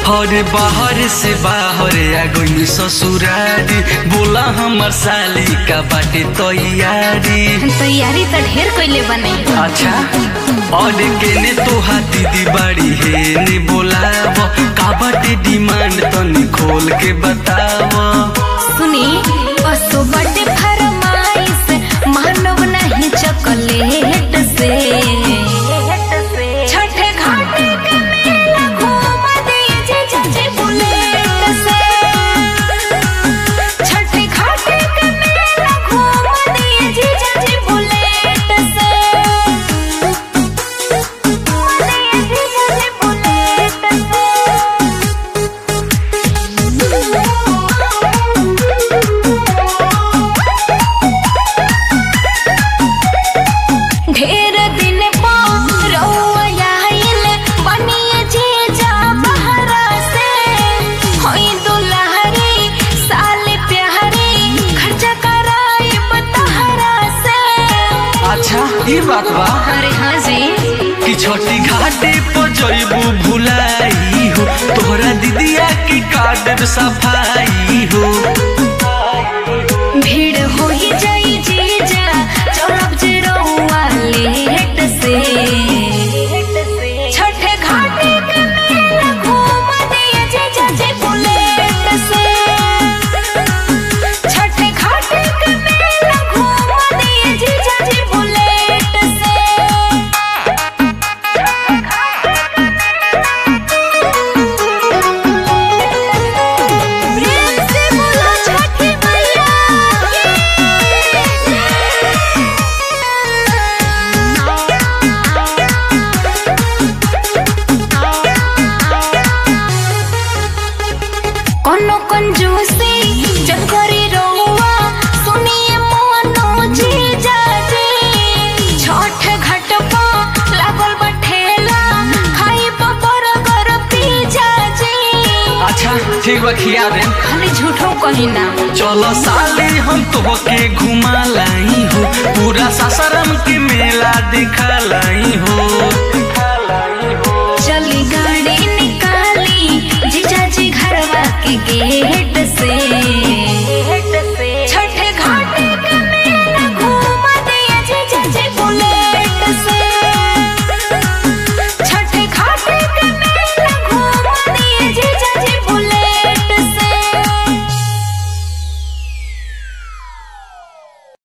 हरे बाहर से बाहर आ गई ससुरारी बोला हमर साली का बाटे तैयारी तैयारी तो ढेर कइले बने अच्छा और केने तोहा दीदी बाड़ी हे ने बोलाव का बाटे डिमांड तनी खोल के बताव सुनी असो बड़े फरमाइश मानव नहीं चॉकलेट से छठे घाटे के मेला घूम दीजिए चाची बुलेट से छठे घाटे के मेला घूम दीजिए चाची बुलेट से दीजिए चाची बुलेट ढेर दिन पर रउआ आइल बनिए जीजा बहरा से होई दुल्हरी साल प्यारी खर्चा कराई बतहरा से अच्छा ये बात बा अरे हाँ जी कि छोटी घाटे पर जइबू भुलाई हो तोहरा दीदिया की कार्ड सफाई हो भीड़ होई जाई जीजा चलब जे रउआ लेट से छठे घाटे के मेला घूम दिए जीजा जी बुलेट से छठे घाटे के मेला घूम दिए जीजा जी बुलेट से प्रेम से बोलो छठी मैया कोनो कंजूसी जब करी रहुआ सुनिए मोनो जी जाजी छठ घाट पा लागल बठेला खाई पर गर पी जाजी अच्छा ठीक बा खिया दे खाली झूठो कही ना चलो साले हम तोहके घुमा लाई हो पूरा सासाराम के मेला दिखा लाई हो